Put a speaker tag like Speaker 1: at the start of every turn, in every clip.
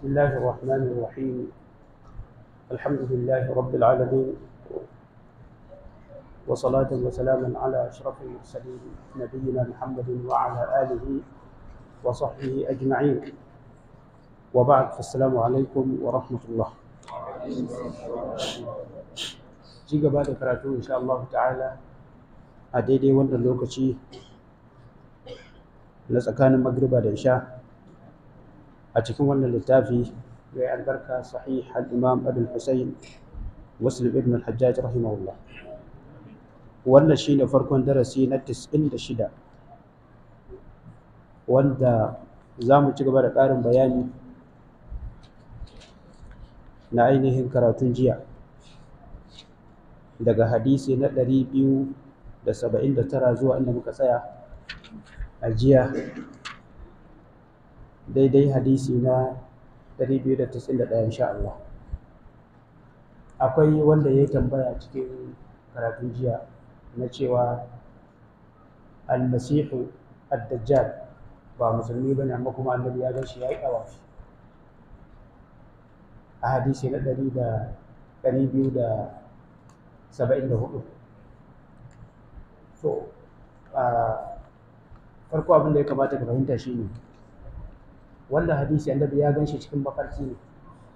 Speaker 1: بسم الله الرحمن الرحيم الحمد لله رب العالمين وصلاة وسلاما على أشرف المرسلين نبينا محمد وعلى آله وصحبه أجمعين وبعد فالسلام عليكم ورحمة الله ci gaba da karatu insha Allah ta'ala a daidai wannan lokaci na tsakanin magriba da isha a cikin wannan littafi mai albarka sahih al-imam abul husayn muslim ibn al-hajjaj rahimahullah wannan shine farkon darasi na 96 wanda za mu ci gaba da ƙarin bayani na ainihin karatun jiya daga hadisi na 279 zuwa inda muka tsaya a jiya daidai hadisi na 291 insha Allah akwai wanda ya yi tambaya cikin karatun jiya na cewa almasihu ad-dajjal ba musulmi ba ne amma kuma annabi ya gan shi ya yi ɗawafi a hadisi na 274 so farko abin da ya kamata ka fahimta shi ne wanda hadisi annabi ya gan shi cikin mafarki ne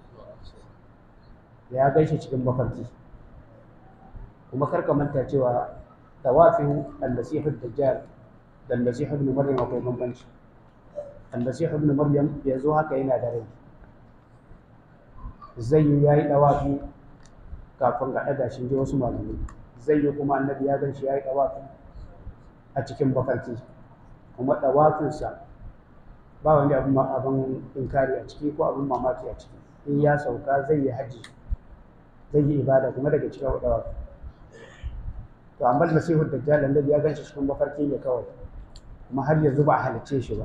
Speaker 1: ya gan shi cikin mafarki kuma kar ka manta cewa tawafin al-masihu dajjal da al-masihu ibn maryam akwai bambanci al-masihu ibn maryam yanzu haka yana da rai zai yi yayi tawafi kafin ga daga shi wasu malamai zai yi kuma annabi ya gan shi yayi tawafi a cikin mafarki kuma tawafinsa ba wani abin abin inkari a ciki ko abin mamaki a ciki in ya sauka zai yi haji zai yi ibada kuma daga cikin wadawa to amma masihu dajjal annabi ya ganshi cikin mafarki ne kawai kuma har yanzu ba a halicce shi ba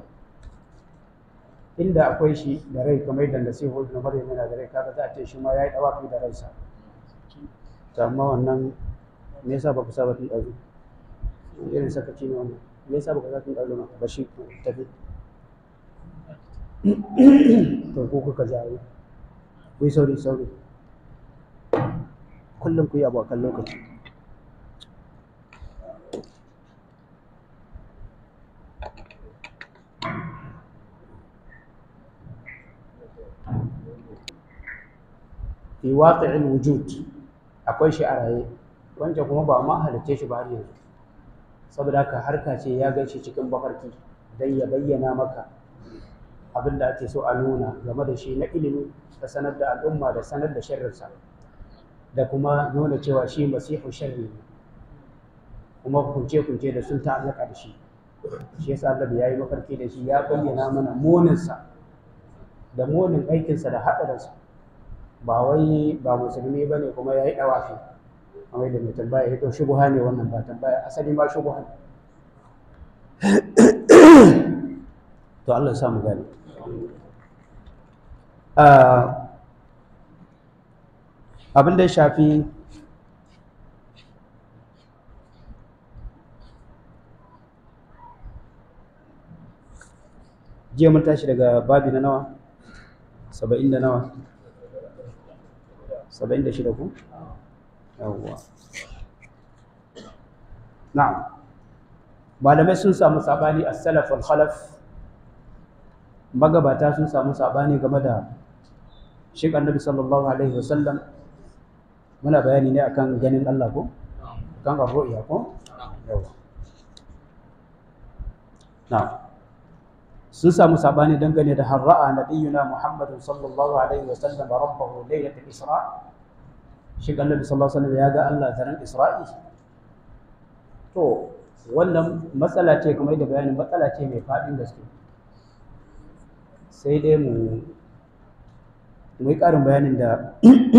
Speaker 1: inda akwai shi da rai kamar da nasihu ibn maryam yana da rai kaga za a ce shi ma yayi dawafi da ransa to amma wannan me yasa ba ku saba tun ɗazu irin sakaci ne wannan me yasa ba ku saba tun ɗazu ba ba shi tafi to ko kuka jawo ku yi sauri sauri kullum ku yi abu a kan lokaci fi waqi'il wujud akwai shi a raye wancan kuma ba ma halitta shi ba har yanzu saboda haka harka ce ya gan shi cikin bafarki dan ya bayyana maka abin da ake so a nuna game da shi na ilimi da sanar da al'umma da sanar da sharrinsa da kuma nuna cewa shi masihu sharri ne kuma kunce-kunce da sun ta'allaka da shi shi yasa Allah ya yi mafarki da shi ya bayyana mana moninsa da monin aikinsa da haɗarinsa ba wai ba musulmi ba ne kuma ya yi ɗawafi kamar da mai tambaya ya to shubuha ne wannan ba tambaya asali ma shubuha ne to Allah ya samu gani abin da ya shafi jiya mun tashi daga babi na nawa saba'in da nawa saba'in da shida ku yawwa na'am malamai sun samu sabani a salaf wal khalaf magabata sun samu sabani game da shi annabi sallallahu alaihi wasallam muna bayani ne akan ganin Allah ko kan ga ru'ya ko yawa na'am sun samu sabani dangane da harra'a nabiyuna muhammadun sallallahu alaihi wasallam rabbahu laylatul isra shi annabi sallallahu alaihi wasallam ya ga Allah daren isra'i to wannan matsala ce kamar da bayanin matsala ce mai faɗin gaske sai dai mu mu yi ƙarin bayanin da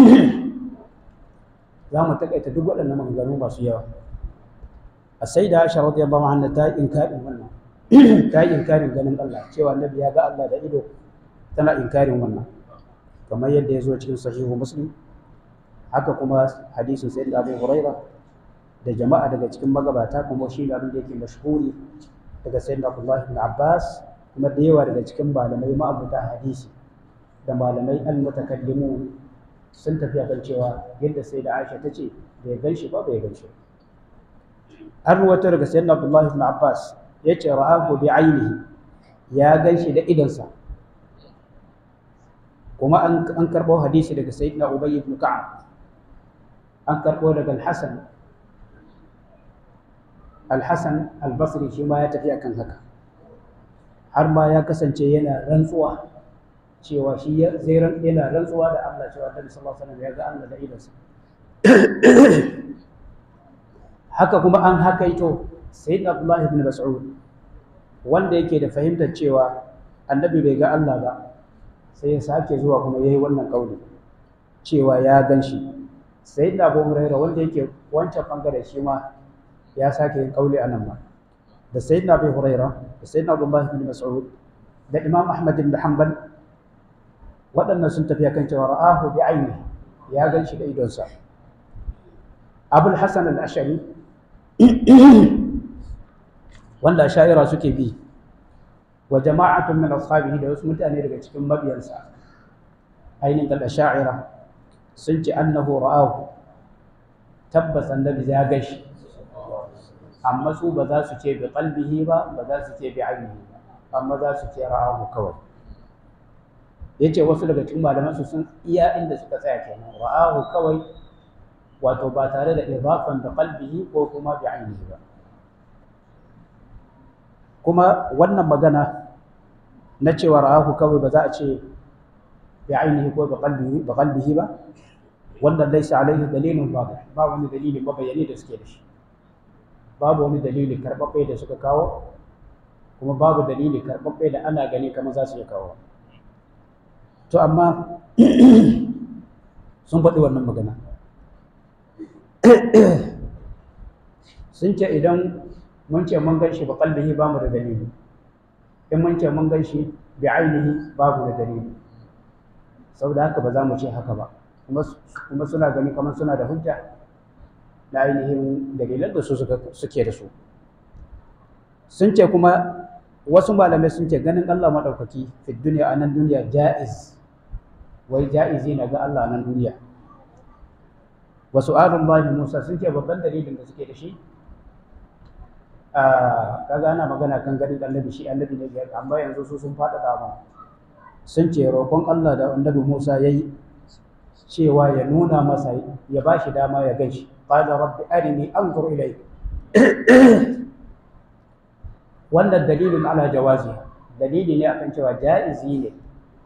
Speaker 1: za mu taƙaita duk waɗannan maganganu masu yawa a sai da aisha radiyallahu anha ta yi inkarin wannan ta yi inkarin ganin Allah cewa annabi ya ga Allah da ido tana inkarin wannan kamar yadda ya zo cikin sahihu muslim haka kuma hadisin sayyid abu huraira da jama'a daga cikin magabata kuma shi abin da yake mashhuri daga sayyid abdullah ibn abbas kuma da yawa daga cikin malamai ma'abuta hadisi da malamai al-mutakallimu sun tafi kan cewa yadda sai da Aisha ta ce bai gan shi ba bai gan shi an ruwato daga sayyidina Abdullahi ibn Abbas yace ra'ahu bi ainihi ya gan shi da idonsa kuma an an karbo hadisi daga sayyidina Ubay ibn Ka'ab an karbo daga Al-Hasan Al-Hasan Al-Basri shi ma ya tafi akan haka har ma ya kasance yana rantsuwa cewa shi zai yana rantsuwa da Allah cewa Annabi sallallahu alaihi wasallam ya ga Allah da idonsa haka kuma an hakaito sayyid Abdullah ibn Mas'ud wanda yake da fahimtar cewa Annabi bai ga Allah ba sai ya sake zuwa kuma yayi wannan kauli cewa ya gan shi sayyid Abu Hurairah wanda yake wancan bangare shi ma ya sake yin kauli anan ma da sayyid Abu Hurairah da sayyid Abdullah ibn Mas'ud da Imam Ahmad ibn Hanbal waɗannan sun tafi kan cewa ra'ahu bi aini ya gan shi da idonsa abul hasan al-ashari wanda sha'ira suke bi wa jama'atun min ashabihi da wasu mutane daga cikin mabiyansa ainihin kal sha'ira sun ce annahu ra'ahu tabbas annabi ya gan shi amma su ba za su ce bi qalbihi ba ba za su ce bi ainihi ba amma za su ce ra'ahu kawai yace wasu daga cikin malaman su sun iya inda suka tsaya kenan ra'ahu kawai wato ba tare da idafan da qalbihi ko kuma bi ainihi ba kuma wannan magana na cewa ra'ahu kawai ba za a ce bi ainihi ko bi qalbihi bi qalbihi ba wannan laysa alaihi dalilun wadih ba wani dalili mabayani da suke da shi babu wani dalili karbabbe da suka kawo kuma babu dalili karbabbe da ana gani kamar za su iya kawo to amma sun faɗi wannan magana sun ce idan mun ce mun gan shi ba kalbihi ba mu da dalili in mun ce mun gan shi bi ainihi babu da dalili saboda haka ba za mu ce haka ba kuma suna gani kamar suna da hujja na ainihin dalilan da su suke da su sun ce kuma wasu malamai sun ce ganin Allah maɗaukaki fi duniya a nan duniya ja'iz wai ja'izi na ga Allah a nan duniya wasu alun Musa sun ce babban dalilin da suke da shi kaga ana magana kan ganin annabi shi annabi ne biyar amma yanzu su sun faɗaɗa ba sun ce roƙon Allah da annabi Musa ya yi cewa ya nuna masa ya ba shi dama ya gan shi qala rabbi arini anzur ilayk wannan dalilin ala jawazi dalili ne akan cewa ja'izi ne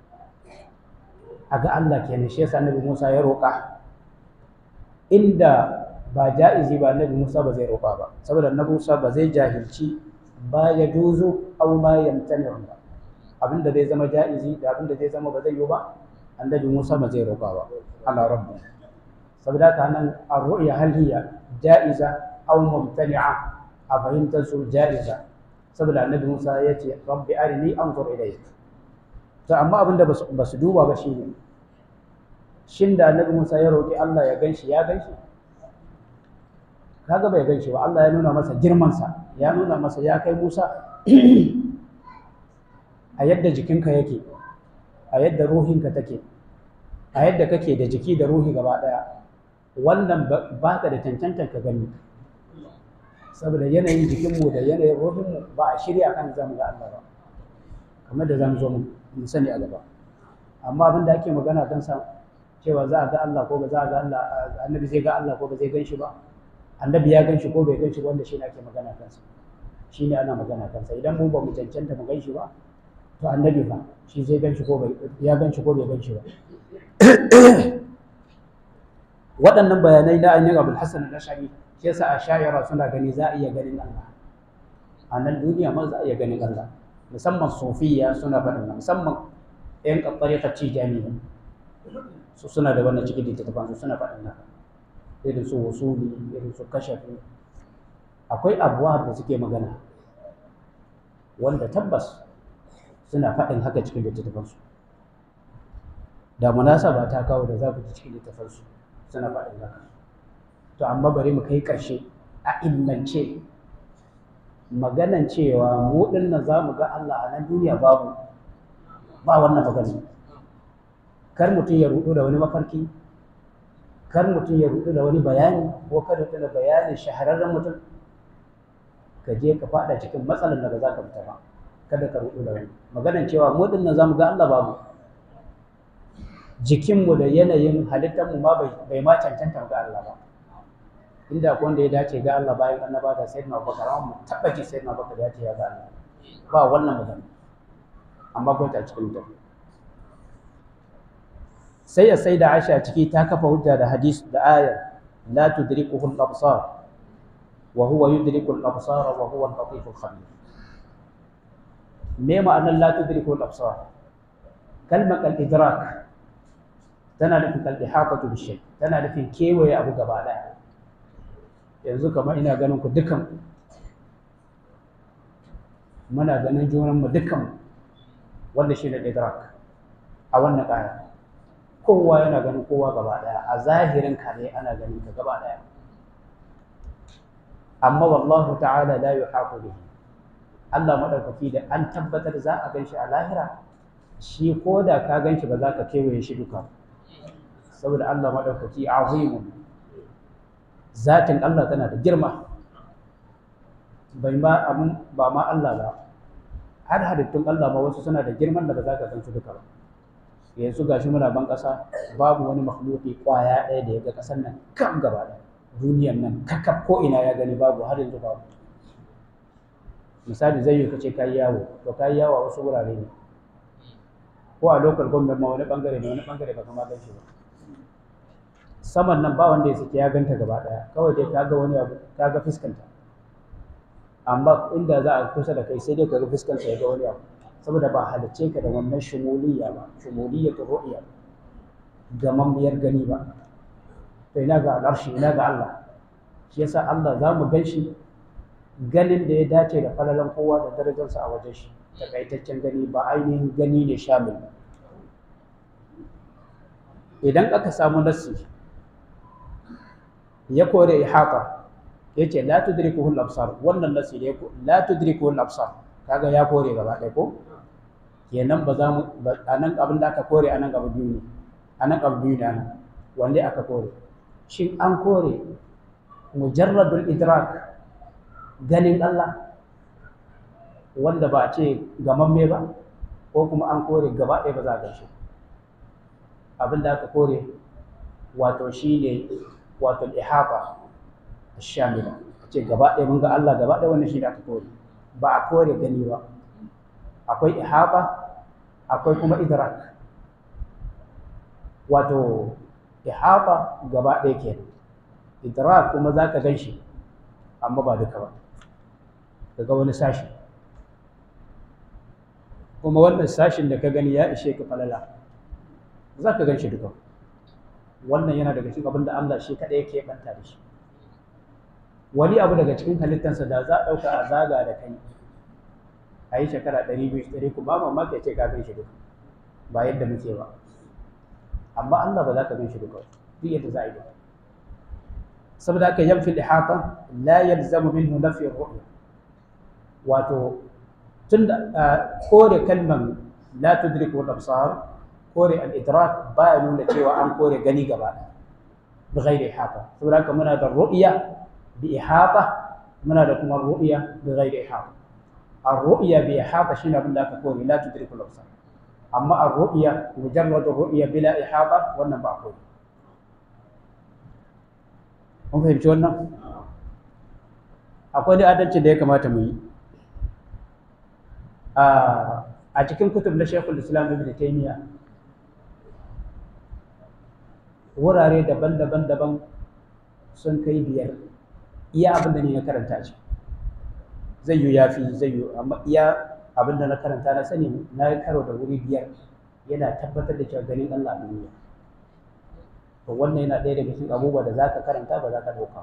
Speaker 1: a ga Allah kenan shi yasa annabi Musa ya roƙa inda ba ja'izi ba annabi Musa ba zai roƙa ba saboda annabi Musa ba zai jahilci ba ya juzu aw ma yamtani ba abinda zai zama ja'izi da abinda zai zama ba zai yi ba annabi Musa ba zai roƙa ba ala rabbi saboda haka nan ar-ru'ya hal hiya ja'iza aw mumtani'a a fahimtar su ja'iza saboda annabi Musa ya ce rabbi arini anzur ilayk to amma abinda ba su duba ba shine shin da annabi Musa ya roƙi Allah ya ganshi ya ganshi kaga bai ganshi ba Allah ya nuna masa girman sa ya nuna masa ya kai Musa a yadda jikinka yake a yadda ruhinka take a yadda kake da jiki da ruhi gaba daya wannan ba ka da cancantar ka gani saboda yanayin jikinmu da yanayin ruhinmu ba a shirya kan zamu ga Allah ba kamar da zamu zo mu sani a gaba amma abin da ake magana kan sa cewa za a ga Allah ko ba za a ga Allah annabi zai ga Allah ko ba zai ganshi ba annabi ya ganshi ko bai ganshi wanda shi ne ake magana kansa shi ne ana magana kansa idan mu ba mu cancanta mu ganshi ba to annabi fa shi zai ganshi ko bai ya ganshi ko bai ganshi ba waɗannan bayanai na ainihin abul hasan al-ashari shi yasa a shayara suna gani za a iya ganin Allah a nan duniya ma za a iya ganin Allah musamman sufiya suna faɗin musamman ƴan ƙaɓɓarikar tijani su suna da wannan cikin littattafan su suna faɗin haka irin su wasuli irin su kashafi akwai abuwa da suke magana wanda tabbas suna faɗin haka cikin littattafan su da munasaba ta kawo da za ku ji cikin littattafan su suna faɗin haka to amma bari mu kai ƙarshe a illance maganan cewa mu dinnan za mu ga Allah a nan duniya babu ba wannan magana kar mutum ya rudu da wani mafarki kar mutum ya rudu da wani bayani ko kar rudu da bayanin shahararren mutum ka je ka fada cikin matsalar da ba za ka fita ba kada ka rudu da wani maganar cewa mu din nan zamu ga Allah babu jikinmu da yanayin halittarmu ma bai ma cancanta ga Allah ba inda akwai wanda ya dace ga Allah bayan annaba da sayyidina Abubakar amma taba ji sayyidina Abubakar ya ce ya ga Allah ba wannan magana amma ko ta cikin ta sai ya sai da Aisha ciki ta kafa hujja da hadis da ayar la tudrikuhu al-absar wa huwa yudriku al-absar wa huwa al-latif al-khabir me ma'anar la tudrikuhu al-absar kalmar al-idrak tana nufin al-ihatatu bi tana nufin kewaye abu gaba daya yanzu kamar ina ganin ku dukan muna ganin junanmu dukan wanda shi ne idrak a wannan ƙaya kowa yana ganin kowa gaba ɗaya a zahirin kare ana ganin ka gaba ɗaya amma wallahu ta'ala la yuhaqu bihi Allah madaukaki da an tabbatar za a ganshi a lahira shi ko da ka ganshi ba za ka kewaye shi duka saboda Allah madaukaki azimun zatin Allah tana da girma bai ma abin ba ma Allah ba har halittun Allah ma wasu suna da girman da ba za ka san su duka ba yanzu gashi muna ban ƙasa babu wani makhluki kwaya ɗaya da ya ga ƙasar nan kan gaba ɗaya duniyar nan kakaf ko ina ya gani babu har yanzu babu misali zai yi ka ce kayi yawo to kayi yawo a wasu wurare ne ko a lokal gwamnati ma wani bangare ne wani bangare ba kama gan shi ba saman nan ba wanda ya sake ya ganta gaba daya kawai dai ka ga wani abu ka ga fuskanta amma inda za a kusa da kai sai dai ka ga fuskanta ya ga wani abu saboda ba halicce ka da wannan shumuliyya ba shumuliyya ta ru'ya gamammiyar gani ba to ina ga al'arshi ina ga Allah shi yasa Allah za mu gan shi ganin da ya dace da falalan kowa da darajarsa a wajen shi takaitaccen gani ba ainihin gani ne shamil idan aka samu nassi ya kore ihata yace la tudrikuhu al-absar wannan nasi ne la tudrikuhu al-absar kaga ya kore gaba ɗaya ko kenan ba za mu anan abin da aka kore anan gaba biyu ne anan gaba biyu ne anan wanda aka kore shin an kore mujarradul idrak ganin Allah wanda ba a ce gamamme ba ko kuma an kore gaba ɗaya ba za a gan shi abin da aka kore wato shine wato ihata shamila ce gaba ɗaya mun ga Allah gaba ɗaya wannan shi da aka kore ba a kore gani ba akwai ihata akwai kuma idrak wato ihata gaba ɗaya ke idrak kuma za ka gan shi amma ba duka ba daga wani sashi kuma wannan sashin da ka gani ya ishe ka falala za ka gan shi duka wannan yana daga cikin abin da Allah shi kaɗai yake banta da shi wani abu daga cikin halittansa da za a ɗauka a zaga da kai a yi shekara ɗari biyu ɗari ku ba mamaki ya ce ka gan shi duka ba yadda muke ba amma Allah ba za ka gan shi duka duk yadda za a yi duka saboda haka yanfi ihata la yalzamu minhu nafi ru'ya wato tunda kore kalman la tudriku al-absar kore al-idrak baya nuna cewa an kore gani gaba bi ghairi ihata saboda haka muna da ru'ya bi ihata muna da kuma ru'ya bi ghairi ihata ar-ru'ya bi ihata shine abin da aka kore la tudriku al-absar amma ar-ru'ya mujarrad ar-ru'ya bila ihata wannan ba kore mun fahimci wannan akwai da adalci da ya kamata mu yi a cikin kutub na shekul islam ibn taymiya wurare daban-daban daban sun kai biyar iya abin da ne na karanta ce zai yi yafi zai yi amma iya abin da na karanta na sani na yi karo da wuri biyar yana tabbatar da cewa ganin Allah a duniya to wannan yana ɗaya daga cikin abubuwa da zaka karanta ba za ka ɗauka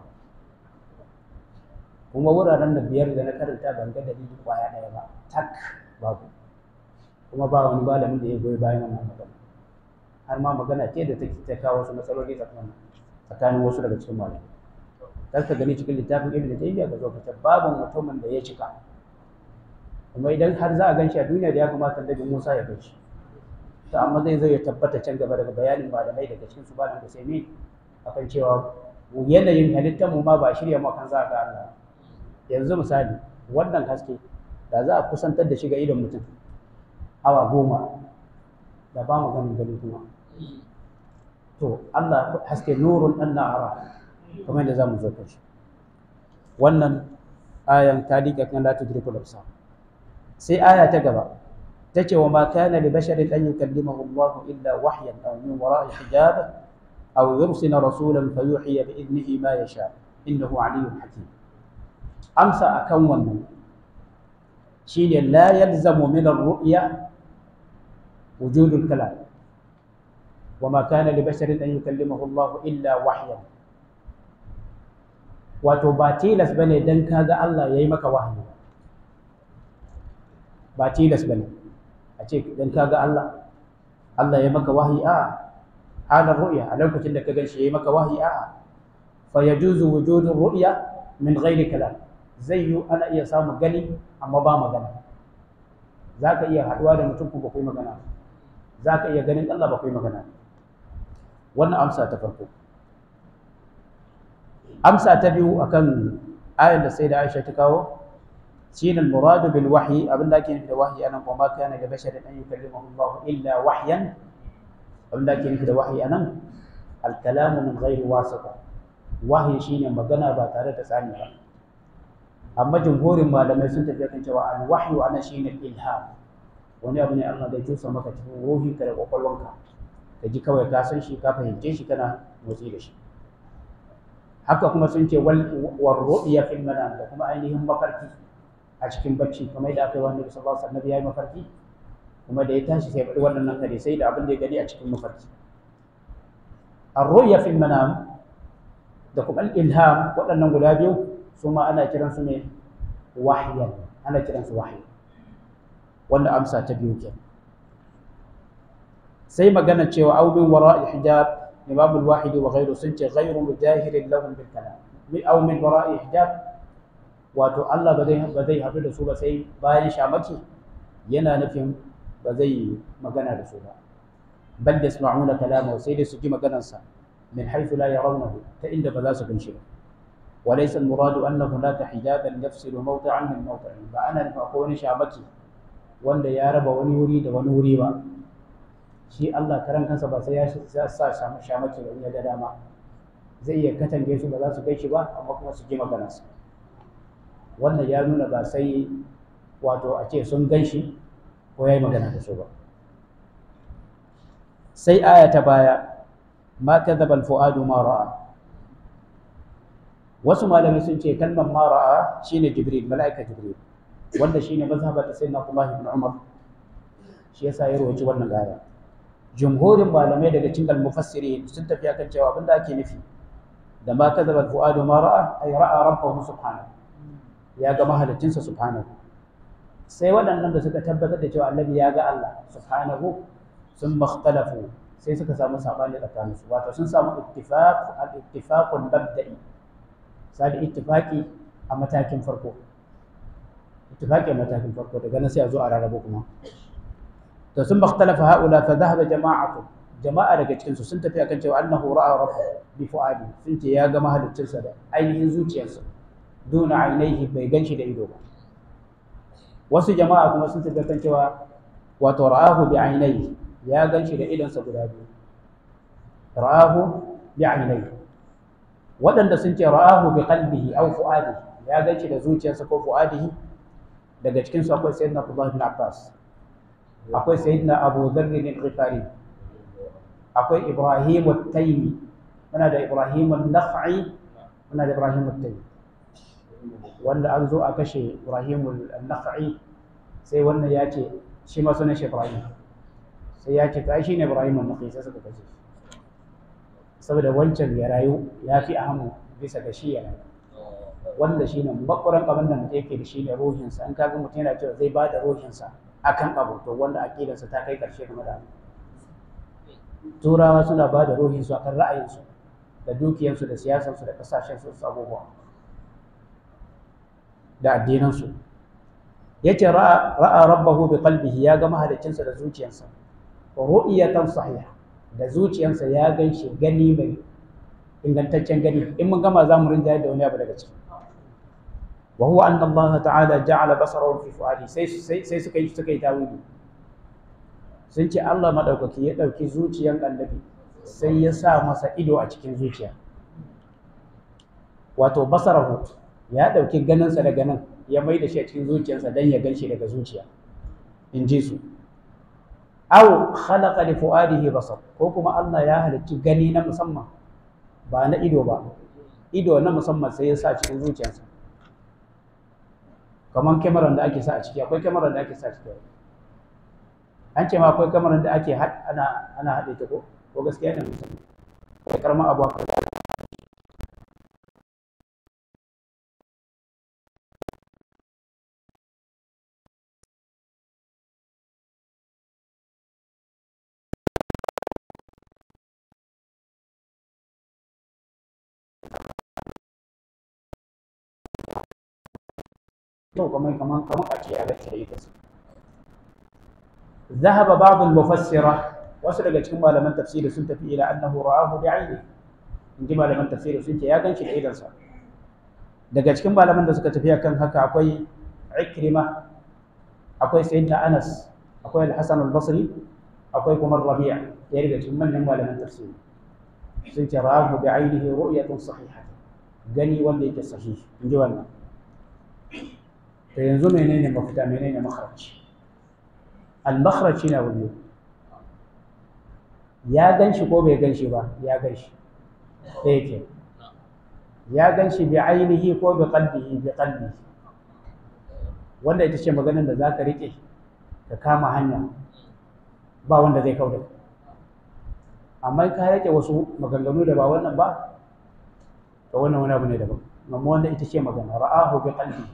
Speaker 1: kuma wuraren da biyar da na karanta ban ga dalili kwaya ɗaya ba tak babu kuma ba wani malamin da ya goyi bayan wannan magana har ma magana ce da take ta kawo wasu matsaloli tsakanin tsakanin wasu daga cikin malamai kar ka gani cikin littafin ibn taymiya ka zo ka babu mutumin da ya cika kuma idan har za a gan shi a duniya da ya kamata annabi Musa ya gan shi to amma zai zo ya tabbata can gaba daga bayanin malamai daga cikin su malam da sai akan cewa yanayin halittar mu ma ba shirya mu kan za ga Allah yanzu misali wannan haske da za a kusantar da shi ga idon mutum awa goma da ba mu ganin gani kuma to Allah haske nurun an na'ara kamar yadda za mu zo kan shi wannan ayan ta liƙa kan la tudriku al sai aya ta gaba tace wa ma kana li basharin an yukallimahu Allah illa wahyan aw min wara'i hijab aw yursila rasulan fayuhiya bi idnihi ma yasha innahu aliyyun hakim amsa akan wannan shine la yalzamu min ar-ru'ya wujud al-kalam wa ma kana li basharin an yukallimahu Allah illa wahyan wato ba tilas bane dan kaga Allah yayi maka wahayi ba tilas bane a ce dan kaga Allah Allah ya maka wahayi a halar ru'ya a lokacin da ka ganshi yayi maka wahayi a fa yajuzu wujudu ru'ya min ghairi kalam zai yi ana iya samu gani amma ba magana zaka iya haduwa da mutum ku ba kai magana zaka iya ganin Allah ba kai magana wannan amsa ta farko amsa ta biyu akan ayar da sai da Aisha ta kawo shine al-muradu bil wahyi abin da ake nufi da wahyi anan kuma kana ga basharin an yukallimahu Allah illa wahyan abin da ake nufi da wahyi anan al-kalamu min ghairi wasita wahyi shine magana ba tare da tsani ba amma jumhurin malamai sun tafi kan cewa al-wahyu ana shine ilham wani abu ne Allah zai tusa maka cikin ruhinka da kwakwalwanka ka ji kawai ka san shi ka fahimce shi kana motsi da shi haka kuma sun ce wal ru'ya fil manam da kuma ainihin mafarki a cikin bacci kamar da aka yi wani sallallahu alaihi wasallam ya yi mafarki kuma da ya tashi sai faɗi wannan kare sai da abin da ya gani a cikin mafarki ar-ru'ya fil manam da kuma al-ilham waɗannan guda biyu su ma ana kiran su ne wahyan ana kiran su wahyi wannan amsa ta biyu kenan sai magana cewa au min wara'i hijab imam al-wahidi wa ghayru sun ce ghayru mujahirin lahum bil kalam min aw min wara'i hijab wato Allah ba zai ba zai haɗu da su ba sai bayan shamaki yana nufin ba zai magana da su ba bal yasma'una kalama sai dai su ji maganarsa min haythu la yarawnahu ta inda ba za su ganshi ba وليس المراد أن هناك حجابا يفصل موضعا من موضع فأنا أقول شعبكي wanda ya raba wani wuri da wani wuri ba shi Allah karan kansa ba sai ya sa shamaki ba ya ga dama zai iya katange su ba za su gaishe ba amma kuma su ji maganarsa wannan ya nuna ba sai wato a ce sun ganshi ko ya yi magana da su ba sai aya ta baya ma kadhaba al-fuadu ma ra'a wasu malamai sun ce kalmar ma ra'a shine jibril mala'ika jibril wanda shine mazhabar sayyidina Abdullah ibn Umar shi yasa ya rawaci wannan aya jumhurin malamai daga cikin al-mufassirin sun tafi akan cewa abinda ake nufi da ma kadhaba al-fuadu ma ra'a ay ra'a rabbahu subhanahu ya ga mahalicinsa subhanahu sai waɗannan da suka tabbatar da cewa annabi ya ga Allah subhanahu sun makhtalafu sai suka samu sabani tsakaninsu wato sun samu ittifaq al-ittifaqul mabda'i sai ittifaqi a matakin farko ittifaqi a matakin farko daga nan sai a zo a rarraba kuma to sun makhtalafa haula fa dhahaba jama'atu jama'a daga cikin su sun tafi akan cewa annahu ra'a rabbahu bi fuadi sun ce ya ga mahaliccinsa da ainihin zuciyarsa duna ainihi bai ganshi da ido ba wasu jama'a kuma sun tafi kan cewa wato ra'ahu bi ainihi ya ganshi da idonsa guda biyu ra'ahu bi ainihi waɗanda sun ce ra'ahu bi qalbihi aw fuadihi ya ganshi da zuciyarsa ko fuadihi daga cikin su akwai sayyidina Abdullah bin Abbas akwai sayyidina Abu Dharr bin Ghifari akwai Ibrahim at-Taymi muna da Ibrahim an-Nakh'i muna da Ibrahim at-Taymi wanda an zo a kashe Ibrahim al-Nakh'i sai wannan ya ce shi ma sunan shi Ibrahim sai ya ce ai shine Ibrahim al-Nakh'i sai suka kashe saboda wancan ya rayu ya fi ahamu bisa ga shi ya rayu wanda shine makwaran abin da mutum yake da shi ne ruhinsa an kaga mutum yana cewa zai ba da ruhinsa akan abu to wanda aqidarsa ta kai karshe game da abu turawa suna ba da ruhinsu akan ra'ayinsu da dukiyarsu da siyasarsu da kasashensu su abubuwa da addinansu yace ra'a rabbahu bi qalbihi ya ga mahaliccinsa da zuciyarsa ru'yatan sahiha da zuciyarsa ya gan shi gani mai ingantaccen gani in mun gama za mu rinja da wani abu daga ciki wa huwa anna Allah ta'ala ja'ala basarahu fi fuadi sai sai suka yi suka yi tawili sun ce Allah madaukaki ya dauki zuciyar annabi sai ya sa masa ido a cikin zuciya wato basarahu ya dauki ganinsa daga nan ya mai da shi a cikin zuciyarsa dan ya gan shi daga zuciya in ji su aw khalaqa li fuadihi basar ko kuma Allah ya halicci gani na musamman ba na ido ba ido na musamman sai ya sa cikin zuciyarsa kamar kyamarar da ake sa a ciki akwai kyamarar da ake sa a ciki an ce ma akwai kyamarar da ake ana ana haɗe ta ko ko gaskiya ne akwai karamar abu haka to kamar kamar kamar a ce ya ga ta ita ذهب بعض المفسرة wasu daga cikin malaman tafsiri sun tafi ila annahu ra'ahu bi'ayni in ji malaman tafsiri sun ce ya ganshi da idansa daga cikin malaman da suka tafi akan haka akwai Ikrima akwai Sayyidina Anas akwai Al-Hasan Al-Basri akwai kuma Rabi'a ya daga cikin manyan malaman tafsiri sun ce ra'ahu bi'aynihi ru'yatun sahiha gani wanda yake sahihi in ji wannan to yanzu menene mafita menene makharaj al-makharaj shine wani ya ganshi ko bai ganshi ba ya ganshi ɗaya ke ya ganshi bi ainihi ko bi qalbihi bi qalbi wanda ita ce maganar da zaka rike ka kama hanya ba wanda zai kauda amma ka rike wasu maganganu da ba wannan ba to wannan wani abu ne daban amma wanda ita ce magana ra'ahu bi qalbi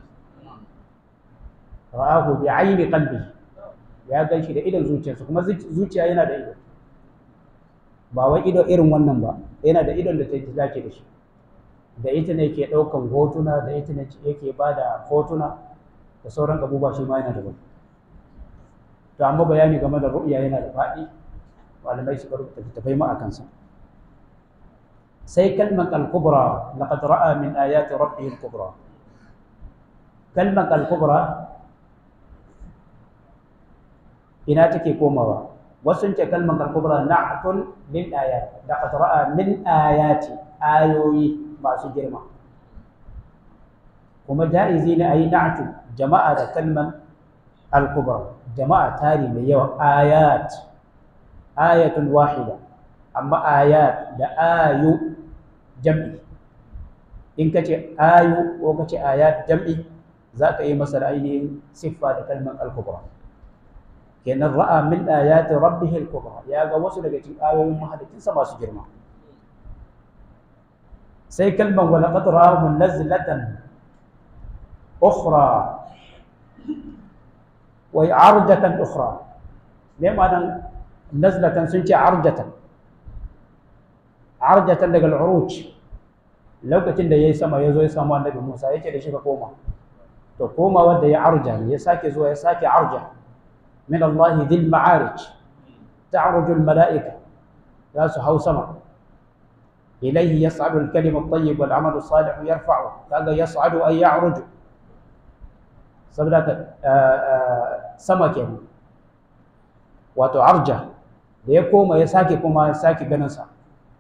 Speaker 1: ra'ahu bi aini qalbi ya gan shi da idon zuciyarsa kuma zuciya yana da ido ba wai ido irin wannan ba yana da idon da ta dace da shi da ita ne ke ɗaukan hotuna da ita ne yake ba da hotuna da sauran abubuwa shi ma yana da to amma bayani game da ru'ya yana da faɗi malamai suka rubuta littattafai ma a kansa sai kalmar al-kubra laqad ra'a min ayati rabbihi al-kubra kalmar al-kubra ina take komawa wasu ce kalmar al-kubra na'tun lil ayat laqad ra'a min ayati ayoyi masu girma kuma ja'izi ne ayi na'tu jama'a da kalmar al-kubra jama'a tari mai yawa ayat ayatun wahida amma ayat da ayu jam'i in ka ce ayu ko ka ce ayat jam'i za ka yi masa ainihin siffa da kalmar al-kubra kenan ra'a min ayati rabbih al-kubra ya ga wasu daga cikin ayoyin mahalicinsa masu girma sai kalmar wa laqad ra'ahu nazlatan ukhra wa arjatan ukhra me ma'anan nazlatan sun ce arjatan arjatan daga al'uruj lokacin da yayi sama yazo ya samu annabi Musa yake da shi ka koma to koma wanda ya arja ya sake zuwa ya sake arja min Allah dhil ma'arij ta'ruju al-mala'ika ya su hau sama ilayhi yas'adu al-kalimu at-tayyib wal 'amalu as-salih yarfa'u kaga yas'adu ay ya'ruju saboda ka sama kenan wato arja da ya koma ya sake koma ya sake ganin sa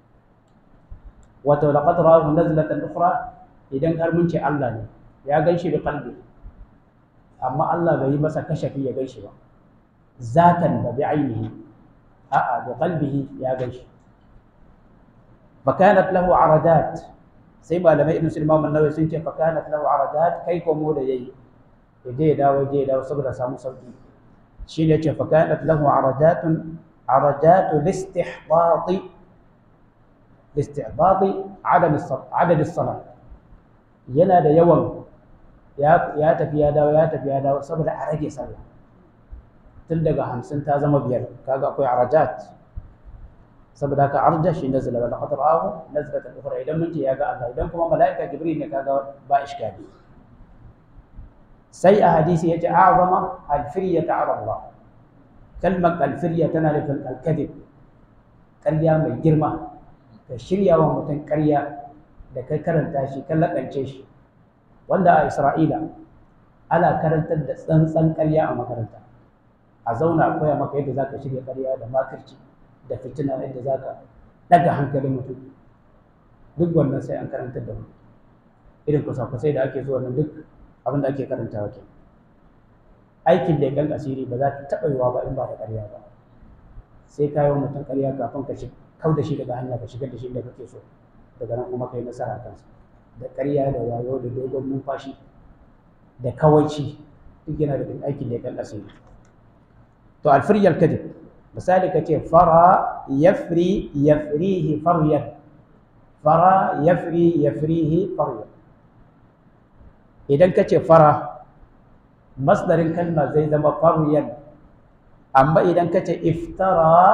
Speaker 1: wato laqad ra'ahu nazlatan ukhra idan har mun ce Allah ne ya ganshi da qalbi amma Allah bai yi masa kashafi ya ganshi ba zatan ba bi ainihi a'a bi qalbihi ya ganshi fakanat lahu aradat sai malamai ibn sulman an-nawawi sun ce fakanat lahu aradat kai ko mu da yayi yaje ya dawo je ya dawo saboda samu sauki shi ne ce fakanat lahu aradatun aradatu listihbati listihbati adam adad as-salat yana da yawan ya tafi ya dawo ya tafi ya dawo saboda a rage sallah tun daga hamsin ta zama biyar kaga akwai arajat saboda haka arja shi nazala wal qadar ahu nazalat al-ukhra idan mun ce ya ga Allah idan kuma malaika jibril ne kaga ba iskali sai a hadisi yace a'zama al-firyata ala Allah kalmar alfirya tana nufin alkadib ƙarya mai girma ka shirya wa mutum ƙarya da kai karanta shi kan laƙance shi wanda a isra'ila ana karantar da tsantsan ƙarya a makaranta a zauna a koya maka yadda za ka shirya ƙarya da makirci da fitina yadda za ka ɗaga hankalin mutum duk wannan sai an karantar da mutum irin kusa-kusai da ake zuwa nan duk abin da ake karantawa ke aikin da ya asiri ba za ta taɓa yiwa ba in ba da ƙarya ba sai ka yi wa mutum ƙarya kafin ka kau da shi daga hanya ka shigar da shi da kake so daga nan kuma ka yi nasara kansa da ƙarya da wayo da dogon numfashi da kawaici duk yana da aikin da ya asiri to alfiryar kadib misali ka ce fara yafri yafrihi faryan fara yafri yafrihi faryan idan ka ce fara masdarin kalma zai zama faryan amma idan ka ce iftara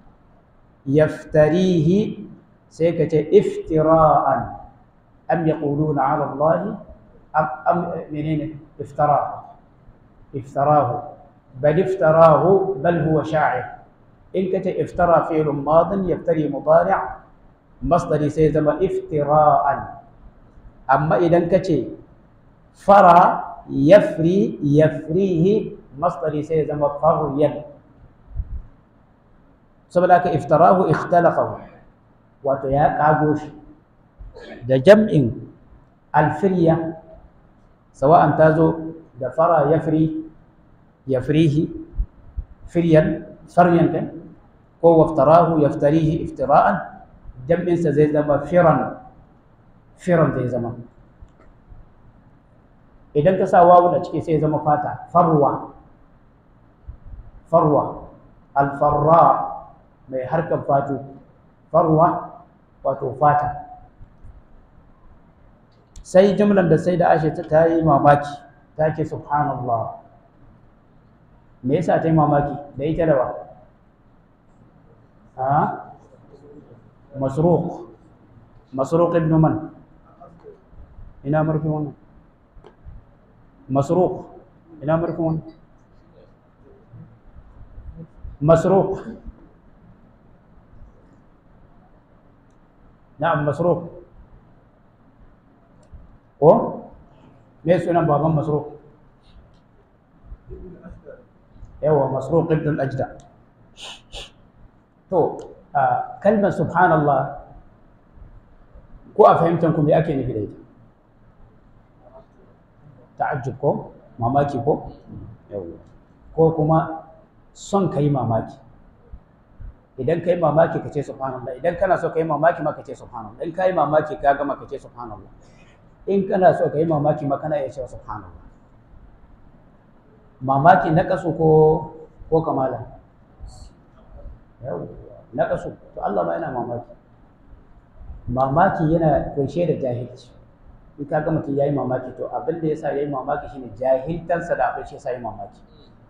Speaker 1: yaftarihi sai ka ce iftira'an am yaquluna ala Allah am am menene iftara iftarahu bal iftarahu bal huwa sha'ir in ka ce iftara fi'lun madin yaftari mudari' masdari sai zama iftira'an amma idan ka ce fara yafri yafrihi masdari sai zama faryan saboda haka iftarahu ikhtalaqahu wato ya kago shi da jam'in alfirya sawa'an ta zo da fara yafri yafrihi firyan faryan kan ko waftarahu yaftarihi iftira'an jam'insa zai zama firan firan zai zama idan ka sa wawu da ciki sai zama fata farwa farwa alfarra mai harkar fatu farwa wato fata sai jumlan da sai da ashe ta yi mamaki ta ce subhanallah me yasa ta yi mamaki da ita da ba ha masruq masruq ibn man ina marfi wannan masruq ina marfi wannan masruq na'am masruq ko me sunan baban masruq yawa masruq ibn al-ajda to kalmar subhanallah ko a fahimtar ku me ake nufi da ita ta'ajjub ko mamaki ko ko kuma son ka yi mamaki idan ka yi mamaki ka ce subhanallah idan kana so ka yi mamaki ma ka ce subhanallah in ka yi mamaki ka gama ka ce subhanallah in kana so ka yi mamaki ma kana iya cewa subhanallah mamaki na kasu ko ko kamala yau na kasu to Allah ma yana mamaki mamaki yana kunshe da jahilci in ka ga mutum yayi mamaki to abin da yasa yayi mamaki shine jahiltansa da abin shi yasa yayi mamaki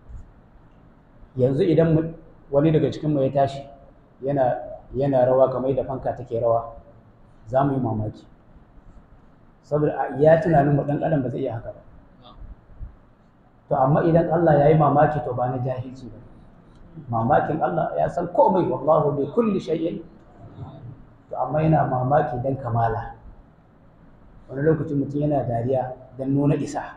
Speaker 1: yanzu idan wani daga cikin mu ya tashi yana yana rawa kamar da fanka take rawa za mu yi mamaki saboda ya tunanin mu dan adam ba zai iya haka ba to amma idan Allah ya yi mamaki to ba na jahilci ba mamakin Allah ya san komai wallahu bi kulli shay'in to amma yana mamaki dan kamala wani lokacin mutum yana dariya dan nuna isa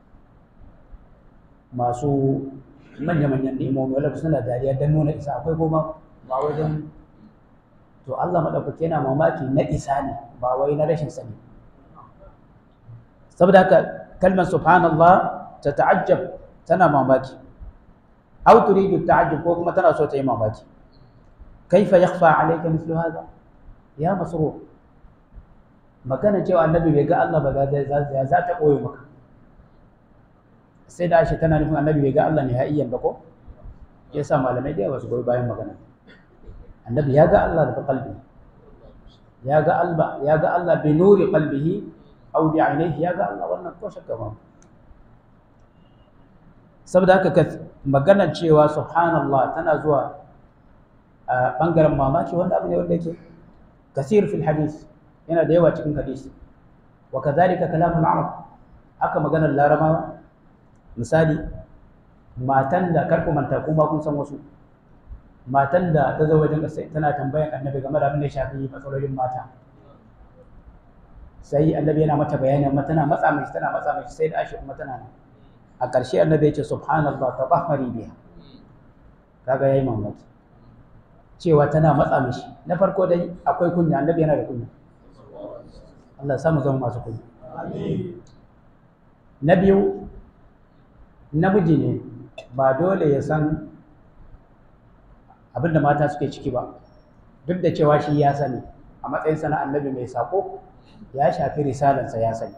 Speaker 1: masu manya-manyan nemomi wanda suna dariya dan nuna isa akwai kuma ba wajen to Allah madaukake yana mamaki na isa ne ba wai na rashin sani saboda haka kalmar subhanallah ta ta'ajjab tana mamaki aw turidu ta'ajjub ko kuma tana so ta yi mamaki kaifa yakhfa alayka mithlu hadha ya masruq magana cewa annabi bai ga Allah ba ya za ta koyo maka sai da shi tana nufin annabi bai ga Allah ne hayyan ba ko yasa malamai da yawa su goyi bayan magana annabi ya ga Allah da qalbi ya ga Allah ya ga Allah bi nuri qalbihi aw bi ainihi ya ga Allah wannan ko shakka ba saboda haka maganar cewa subhanallah tana zuwa a bangaren mamaki wanda abu ne wanda yake kasir fil hadis yana da yawa cikin hadisi wa kadhalika kalamul arab haka maganar larabawa misali matan da kar ku manta kuma kun san wasu matan da ta zo wajen ƙasa tana tambayan annabi game da abin da ya shafi matsalolin mata sai annabi yana mata bayani amma tana matsa mai tana matsa mai sai da ashi kuma tana nan a ƙarshe annabi ya ce subhanallah tabahari biha kaga yayi mamaki cewa tana matsa mishi na farko dai akwai kunya annabi yana da kunya Allah samu zama masu kunya na biyu namiji ne ba dole ya san abinda mata suke ciki ba duk da cewa shi ya sani a matsayinsa na annabi mai sako ya shafi risalansa ya sani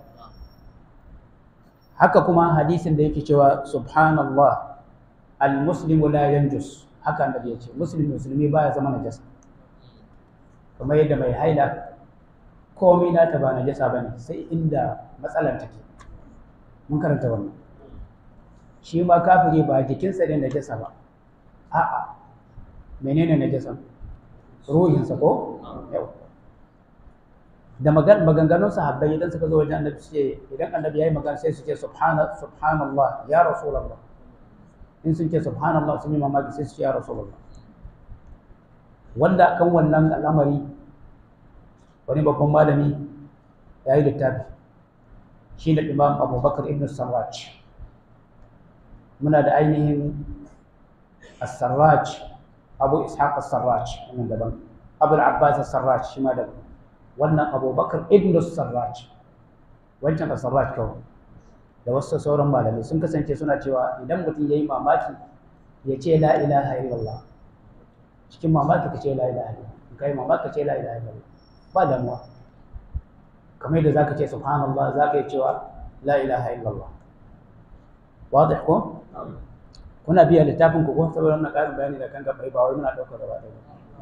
Speaker 1: haka kuma hadisin da yake cewa subhanallah al-muslimu la yanjus haka annabi ya ce musulmi musulmi baya zama najasa kamar yadda mai haila komai nata ba najasa bane sai inda matsalar take mun karanta wannan shi ma kafiri ba jikinsa ne najasa ba a'a menene najasa ruhinsa ko yau da maganganun sahabbai idan suka zo wajen annabi ce idan annabi yayi magana sai su ce subhana subhanallah ya rasulullah in sun ce subhanallah sun yi mamaki sai su ce ya rasulullah wanda kan wannan al'amari wani babban malami ya yi littafi shi da imam abubakar ibn sarraj muna da ainihin as-sarraj abu ishaq as-sarraj wannan daban abu al-abbas as-sarraj shi ma daban wannan abubakar ibn sarraj wancan as-sarraj kawai da wasu sauran malamai sun kasance suna cewa idan mutum ya yi mamaki ya ce la ilaha illallah cikin mamaki ka ce la ilaha illallah in kai mamaki ka ce la ilaha illallah ba damuwa kamar yadda zaka ce subhanallah zaka yi cewa la ilaha illallah wadih ko kuna biya littafin ku ko saboda wannan karin bayani da kan gaba ba wai muna daukar gaba ɗaya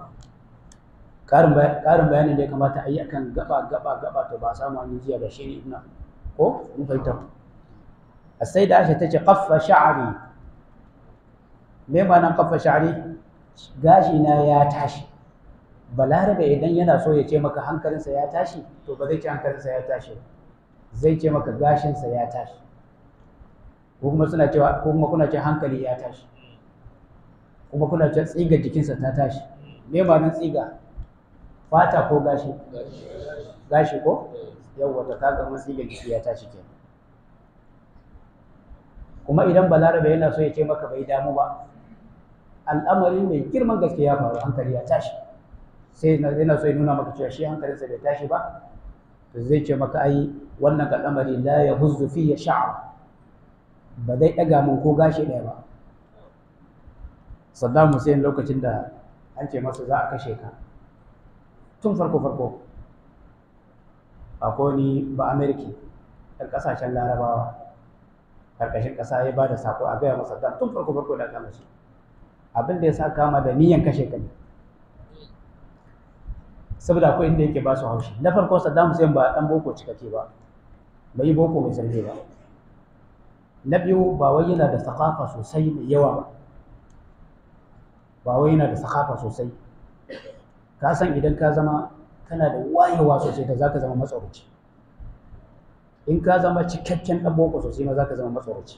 Speaker 1: karin bayani da ya kamata a yi akan gaba gaba gaba to ba samu an jiya ba shi ne ina ko mun fahimta sai da Aisha tace qaffa sha'ri me ma'anar qaffa sha'ri gashi na ya tashi balarabe idan yana so ya ce maka hankalinsa ya tashi to ba zai ce hankalinsa ya tashi zai ce maka gashinsa ya tashi ko kuma suna cewa ko kuma kuna ce hankali ya tashi kuma kuna ce tsiga jikinsa ta tashi me ma'anar tsiga fata ko gashi gashi ko yawwa ta kaga mun tsiga jiki ya tashi kenan kuma idan balarabe yana so ya ce maka bai damu ba al'amari mai girman gaske ya faru hankali ya tashi sai yana so ya nuna maka cewa shi hankalinsa bai tashi ba to zai ce maka ai wannan al'amari la ya huzzu fi ya sha'a ba zai ɗaga mun ko gashi ɗaya ba Saddam Hussein lokacin da an ce masa za a kashe ka tun farko farko akwai ni ba Ameriki ɗan ƙasashen larabawa karkashin ƙasa ya ba da sako a gaya masa tun farko farko da kama shi abin da ya sa kama da niyan kashe ka ne saboda akwai inda yake ba su haushi na farko Saddam Hussein ba dan boko cikakke ba bai yi boko mai sarki ba na biyu ba wai yana da sakafa sosai mai yawa ba ba wai yana da sakafa sosai ka san idan ka zama kana da wayewa sosai da zaka zama matsauraci in ka zama cikakken ɗan boko sosai ma za ka zama matsoraci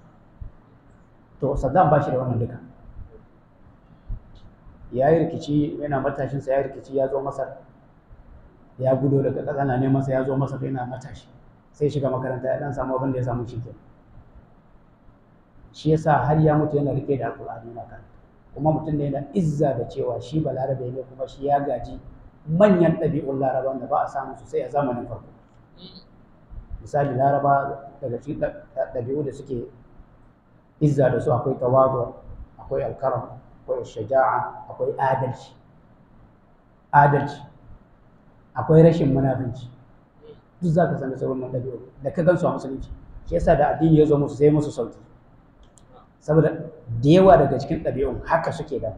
Speaker 1: to saddam ba shi da wannan duka ya yi rikici yana matashinsa ya yi rikici ya zo masar ya gudo daga ƙasa na neman sa ya zo masar yana matashi sai shiga makaranta ya dan samu abin da ya samu shi ke shi yasa har ya mutu yana rike da alƙur'ani na kan kuma mutum ne yana izza da cewa shi balarabe ne kuma shi ya gaji manyan ɗabi'un larabawan da ba a samu sosai a zamanin farko misali laraba daga cikin ɗabi'u da suke izza da su akwai tawadu akwai alkaram akwai shaja'a akwai adalci adalci akwai rashin munafinci duk za ka sani sauran ɗabi'u da ka gansu a musulunci shi yasa da addini ya zo musu sai musu sauki saboda da yawa daga cikin ɗabi'un haka suke da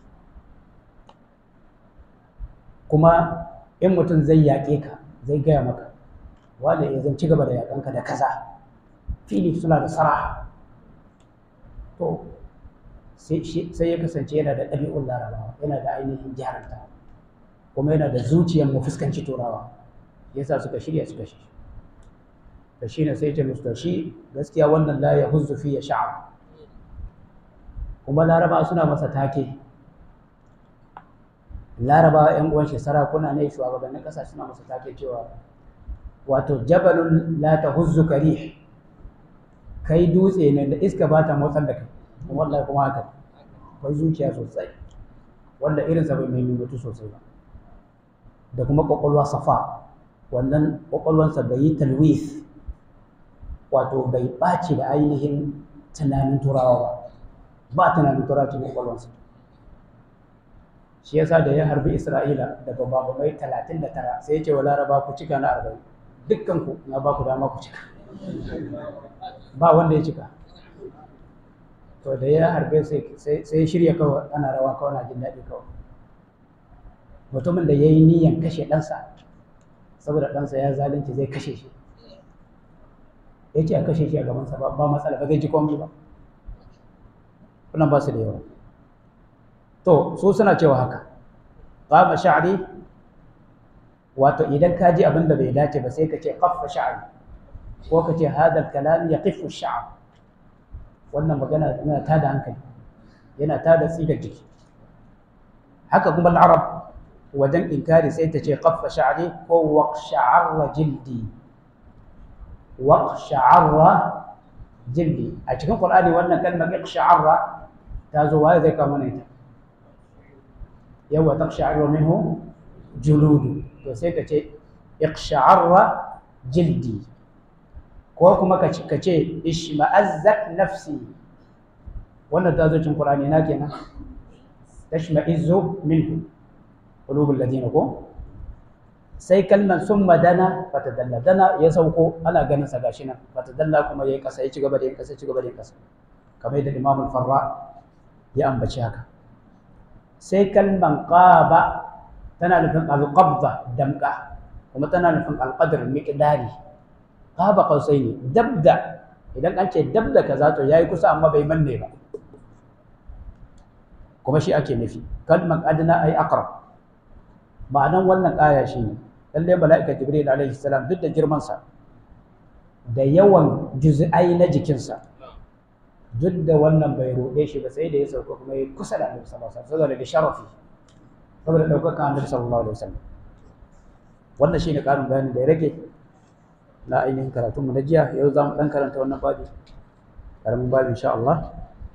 Speaker 1: kuma in mutum zai yaƙe ka zai gaya maka wanda ya zan ci gaba da yaƙanka da kaza fili suna da saraha to sai ya kasance yana da ɗabi'un larabawa yana da ainihin jaranta kuma yana da zuciyar mu fuskanci turawa yasa suka shirya suka shi da shi ne sai ce musu shi gaskiya wannan la ya huzzu fi ya sha'a kuma laraba suna masa take laraba yan uwan shi sarakuna ne shugabannin ƙasa suna masa take cewa wato jabalun la tahuzzu karih kai dutse ne da iska ba ta motsar da kai kuma wallahi kuma haka akwai zuciya sosai wanda irinsa bai mai mutu sosai ba da kuma kwakwalwa safa wannan kwakwalwansa bai yi talwis wato bai ɓaci da ainihin tunanin turawa ba ba tunanin turawa cikin kwakwalwansa shi yasa da ya harbi isra'ila da bababamai talatin da tara sai ya ce wa laraba ku cika na arba'in dukkan ku na ba ku dama ku cika ba wanda ya cika to da ya harbe sai shirya kawai ana rawa kawai na jin daɗi kawai mutumin da ya yi niyan kashe ɗansa saboda ɗansa ya zalunci zai kashe shi ya ce a kashe shi a gabansa ba ba matsala ba zai ji komai ba kunan ba su da yawa to su suna cewa haka qama sha'ri wato idan ka ji abin da bai dace ba sai ka ce qaffa sha'ri ko ka ce hadal kalam yaqifu sha'r wannan magana yana tada hankali yana tada tsigar jiki haka kuma al-arab wajen inkari sai ta ce qaffa sha'ri ko waqsha'arra jildi waqsha'arra jildi a cikin qur'ani wannan kalmar iqsha'arra ta zo waye zai kawo mana ita yawa taqsha'arra minhu juludu to sai ka ce iqsha'arra jildi ko kuma ka ce ishma'azzat nafsi wannan ta zo cikin qur'ani na kenan tashma'izzu minhu qulubul ladina ko sai kalmar sun madana fatadalla dana ya sauko ana ganin sa gashi nan fatadalla kuma yayi kasa ya ci gaba da yin kasa ci gaba da yin kasa kamar yadda Imam al-Farra ya ambaci haka sai kalman qaba tana nufin al-qabda damka kuma tana nufin al-qadr miqdari qaba qausaini dabda idan an ce dabda kaza to yayi kusa amma bai manne ba kuma shi ake nufi kalman adna ay aqrab ma'anan wannan aya shine lalle mala'ika jibril alaihi salam duk da girman sa da yawan juz'ai na jikinsa duk da wannan bai roɗe shi ba sai da ya sauka kuma ya kusa da annabi sallallahu alaihi wasallam saboda da sharafi saboda ɗaukaka annabi sallallahu alaihi wasallam wannan shine ƙarin bayanin da ya rage na ainihin karatun mu na jiya yau za mu ɗan karanta wannan babi ƙaramin babi insha Allah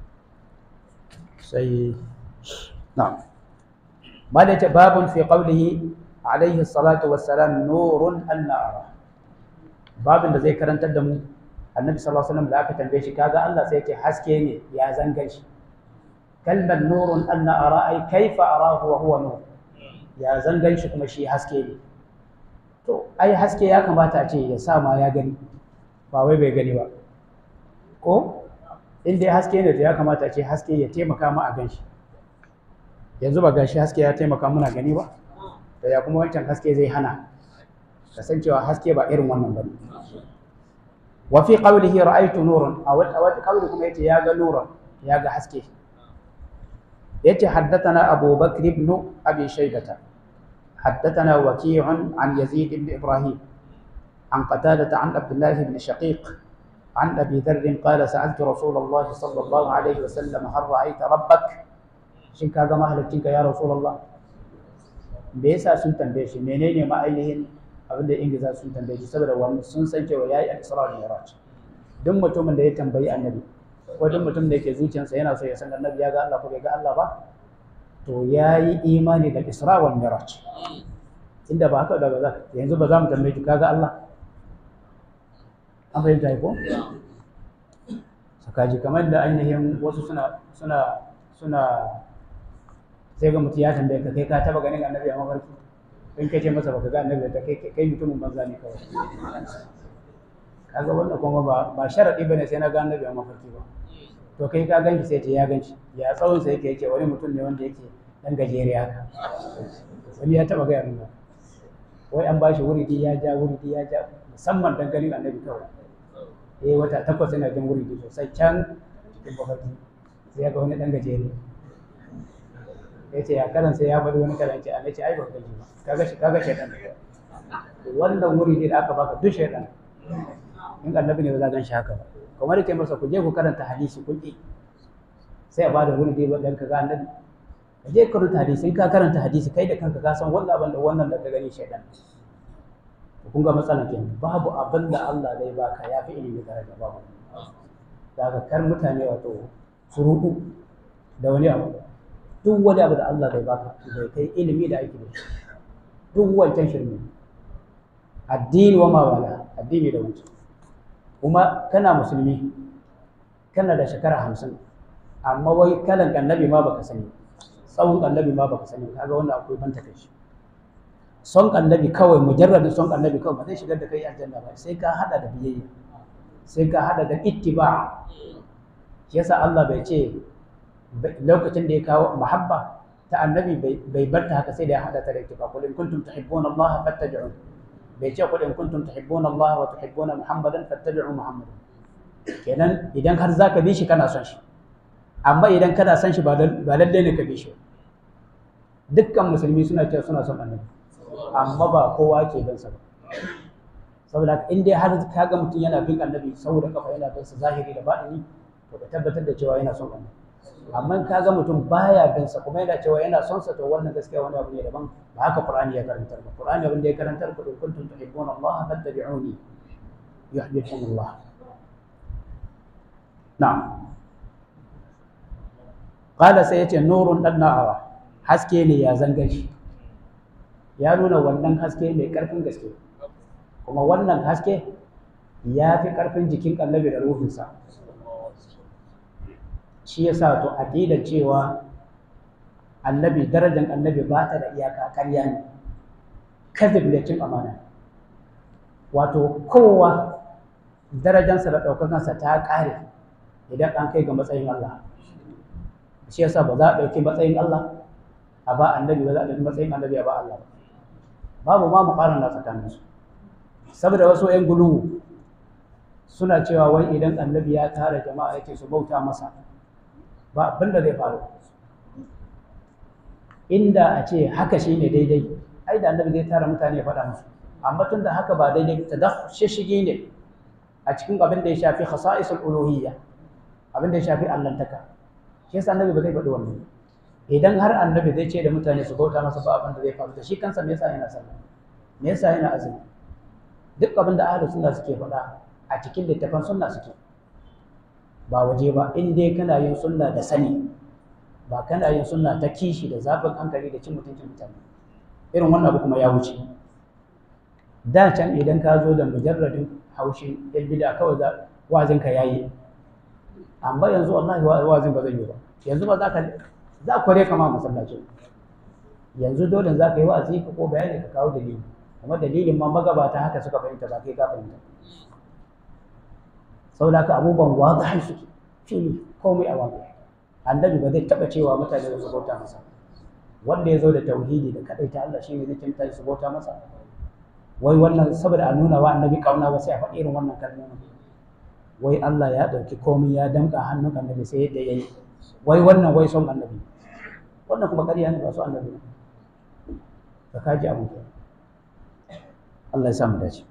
Speaker 1: sai na'am ما ليت باب في قوله عليه الصلاة والسلام نور أنا أرى باب da zai karantar da mu annabi sallallahu alaihi wasallam da aka tambaye shi kaga Allah sai ya ce haske ne ya zangan shi kalmar nurun anna ara ai kaifa arahu wa huwa nur ya zangan shi kuma shi haske ne to ai haske ya kamata a ce ya sa ma ya gani ba wai bai gani ba ko in dai haske ne to ya kamata a ce haske ya taimaka ma a gan shi yanzu ba gashi haske ya taimaka muna gani ba da ya kuma wancan haske zai hana kasancewa haske ba irin wannan bane wa fi qawlihi ra'aytu nuran a wata wata qawli kuma yace ya ga nuran ya ga haske yace haddathana Abu Bakr ibn Abi Shaybah حدثنا وكيع عن يزيد بن إبراهيم عن قتادة عن عبد الله بن شقيق عن أبي ذر قال سألت رسول الله صلى الله عليه وسلم هل رأيت ربك shin ka ga mahaliccinka ya rasulullah me yasa sun tambaye shi menene ma ainihin abin da ingiza sun tambaye shi saboda wani sun san cewa yayi al-isra da mi'raj duk mutumin da ya tambayi annabi ko duk mutumin da yake zuciyarsa yana so ya san annabi ya ga Allah ko bai ga Allah ba to yayi imani da isra wal mi'raj inda ba haka da ba za yanzu ba za mu tambaye ki kaga Allah an fahimta ko sakaji kamar da ainihin wasu suna suna suna sai ga mutum ya tambaye ka kai ka taba ganin annabi a mafarki in ka ce masa baka ga annabi da kai kai mutumin banza ne kawai kaga wannan kuma ba ba sharadi bane sai na ga annabi a mafarki ba to kai ka ganki sai ce ya ganci ya tsawon sa yake yake wani mutum ne wanda yake dan gajere haka wani ya taba ga annabi wai an bashi wuridi ya ja wuridi ya ja musamman dan ganin annabi kawai eh wata takwas yana jin wuridi sosai can cikin mafarki sai ya ga wani dan gajere ya ce ya karan sai ya faɗi wani karan ce a ce ai ba gani ba kaga shi kaga shaidan wannan wuri ne da aka baka duk shaidan in annabi ne ba za gan shi haka ba kamar yake masa ku je ku karanta hadisi kun ki sai a ba da wuri dai dan ka ga annabi ka je ka rubuta hadisi in ka karanta hadisi kai da kanka ka san wannan abin da wannan da ka gani shaidan kun ga matsalar kenan babu abin da Allah zai baka ya fi ilimi daraja babu daga kar mutane wato su rudu da wani abu duk wani abu da Allah zai baka bai kai ilimi da aiki da shi duk wancan shirme addini wa mawala addini da wancan kuma kana musulmi kana da shekara hamsin amma wai kalan annabi ma baka sani tsawon annabi ma baka sani kaga wannan akwai banta kai shi son annabi kawai mujarradin son annabi kawai ba zai shigar da kai aljanna ba sai ka hada da biyayya sai ka hada da ittiba shi yasa Allah bai ce lokacin da ya kawo muhabba ta annabi bai bar ta haka sai da ya hada ta da ittiba qul in kuntum tuhibbuna Allah fattabi'un bai ce qul in kuntum tuhibbuna Allah wa tuhibbuna Muhammadan fattabi'u Muhammadan kenan idan har zaka bi shi kana son shi amma idan kana son shi ba lalle ne ka bi shi dukkan musulmi suna cewa suna son annabi amma ba kowa ke bin sa ba saboda in dai har ka ga mutum yana bin annabi saboda kafa yana bin sa zahiri da baɗini to ka tabbatar da cewa yana son annabi amma ka ga mutum baya bin sa kuma yana cewa yana son sa to wannan gaskiya wani abu ne daban ba haka qur'ani ya karantar ba qur'ani abin da ya karantar ku in kuntum tuhibbuna Allah fattabi'uni yuhibbukum Allah na'am qala sai yace nurun dan na'awa haske ne ya zanga shi ya nuna wannan haske mai ƙarfin gaske kuma wannan haske ya fi ƙarfin jikin annabi da ruhinsa shi ya sa to aƙidar cewa annabi darajar annabi ba ta da iyaka karya ne kazib ne cin amana wato kowa darajansa da ɗaukakansa ta ƙare idan an kai ga matsayin Allah shi yasa ba za a ɗauki matsayin Allah a ba annabi ba za a ɗauki matsayin annabi a ba Allah ba babu ma muƙaran na tsakaninsu saboda wasu 'yan guluwu suna cewa wai idan annabi ya tara jama'a yake su bauta masa ba abin da zai faru inda a ce haka shi ne daidai ai da annabi zai tara mutane ya faɗa musu amma tun da haka ba daidai ta da shishigi ne a cikin abin da ya shafi khasa'isul uluhiyya abin da ya shafi allantaka shi yasa annabi ba zai faɗi wannan idan har annabi zai ce da mutane su bauta masa ba abin da zai faru da shi kansa me yasa yana sallah me yasa yana azumi duk abin da ahlus sunna suke faɗa a cikin littafan sunna suke ba waje ba in dai kana yin sunna da sani ba kana yin sunna ta kishi da zafin hankali da cin mutuncin mutane irin wannan abu kuma ya wuce da can idan ka zo da mujarradin haushi yan bida kawai za wazin ka yayi amma yanzu wallahi wazin ba zai yi ba yanzu ba za ka za kware ka ma masallacin yanzu dole za ka yi wa'azi ka ko bayani ka kawo dalili kuma dalilin ma magabata haka suka fahimta ba kai ka fahimta saboda haka abubuwan wadahi suke fili komai a wadahi annabi ba zai taɓa cewa mutane su bauta masa wanda ya zo da tauhidi da kaɗai ta Allah shi ne zai ce mutane su bauta masa wai wannan saboda a nuna wa annabi kauna ba sai a faɗi irin wannan kalmomin wai Allah ya ɗauki komai ya damƙa hannun annabi sai yadda ya yi wai wannan wai son annabi wannan kuma ƙarya ne ba su annabi ne ka kaji abu Allah ya samu dace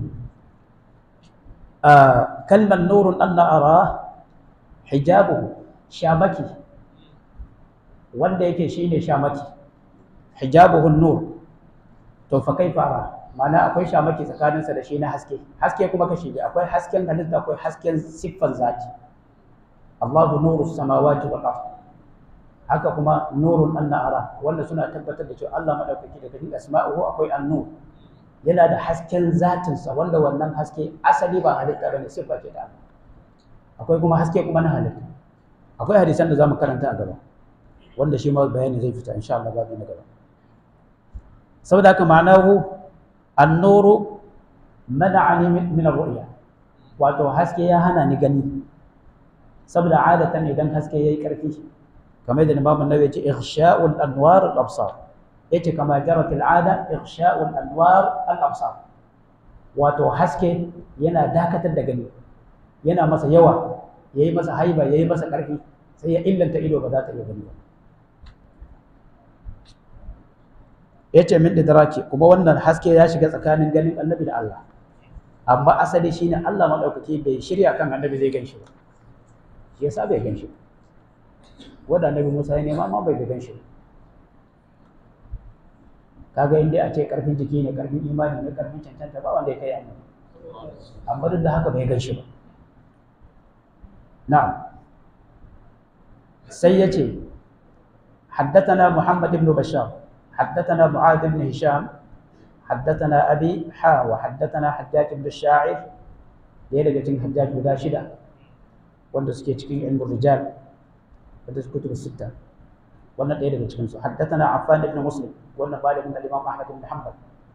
Speaker 1: kalmar nurun Allah ara hijabu shamaki wanda yake shine shamaki hijabuhun nur to fa kai fara ma'ana akwai shamaki tsakaninsa da shi na haske haske kuma kashi biyu akwai hasken halitta akwai hasken siffan zati Allahu nuru samawati wal ard haka kuma nurun anna ara wanda suna tabbatar da cewa Allah madaukaki daga cikin asma'uhu akwai an-nur yana da hasken zatinsa wanda wannan haske asali ba halitta bane siffa ce ta Allah akwai kuma haske kuma na halitta akwai hadisan da zamu karanta a gaba wanda shi ma bayani zai fita insha Allah babu na gaba saboda haka ma'anahu an-nuru mana'ani min ar-ru'ya wato haske ya hana ni gani saboda adatan idan haske yayi karfi kamar da Imam Nawawi ya ce ihsha'ul anwar al-absar yace kama jarat al-ada ihsha'ul anwar al-absar wato haske yana dakatar da gani yana masa yawa yayi masa haiba yayi masa karfi sai ya illanta ido ba za ta iya gani ba yace min idraki kuma wannan haske ya shiga tsakanin ganin annabi da Allah amma asali shine Allah madaukaki bai shirya kan annabi zai ganshi ba shi yasa bai ganshi wanda annabi Musa ya nema ma bai ga ganshi kaga inda a ce karfin jiki ne karfin imani ne karfin cancanta ba wanda ya kai annabi amma duk da haka bai ganshi ba na'am sai ya ce حدثنا محمد بن بشار حدثنا معاذ بن هشام حدثنا أبي حا وحدثنا حجاج بن الشاعر ɗaya daga cikin hajjaj guda shida wanda suke cikin ilmin rijal wanda su kutubu sitta wannan ɗaya daga cikinsu haddathana affan ibn muslim wannan malamin al-imam ahmad ibn hanbal